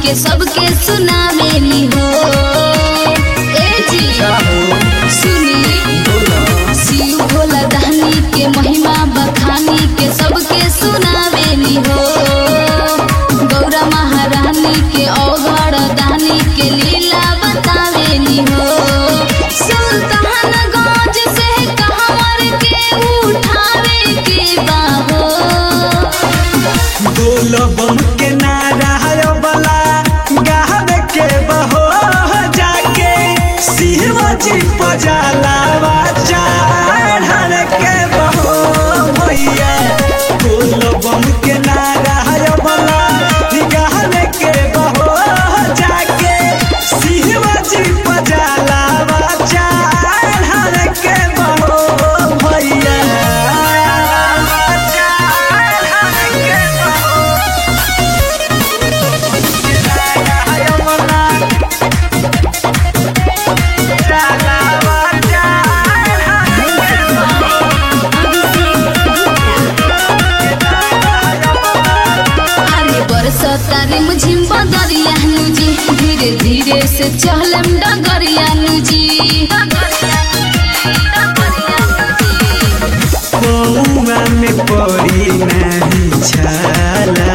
के सबके सुनावेली हो ए जी सुनी शिव भोला दानी के महिमा बखानी के सबके सुनावेली हो गौरा महारानी के औघड़ दानी के लीला बतावेली हो सुल्तानगंज से कहवर के उठावे के बाहो बोलबम के नारा बला गावे के बहो जाके शिवजी पजालावा चढ़न के बहो भैया बोलबम के नारा बला गावे के बहो जाके शिवजी पजालावा चढ़न के बहो भैया चढ़न के बहो अरे बरसता रिमझिम बदरिया जी धीरे धीरे से चहलम डगरिया जी पौआ में पड़ी नहीं छाला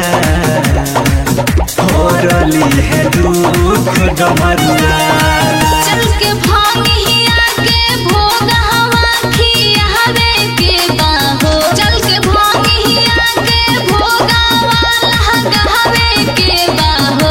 होरली है दुख डमरुआ चल के भांगिया के भोग हवा खियावे के बाहो चल के भांगिया के भोग हवा लगावे के बाहो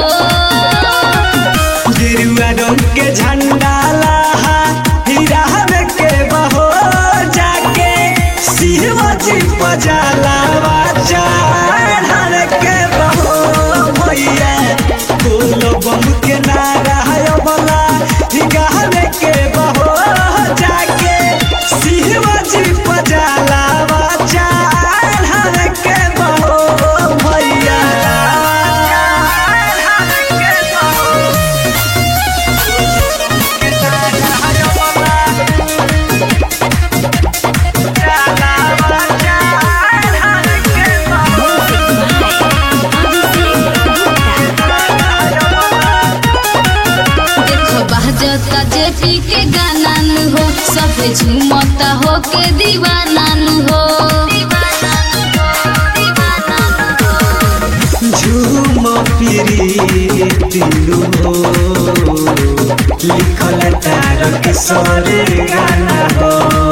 गिरुआ रंग के झंडा लहा हिरावे के बहो जाके शिवजी पजालावा चढ़न के बहो भैया बोलो बम के नारा बला गावे के बहो जाके शिवजी पजालावा चढ़न के बहो भैया चढ़न के बहो देखो बहजता जेपी के गाना नु हो सब झूमता हो के दीवाना नु हो झूम फिरी तिलु हो लिखल तारक सरे गाना हो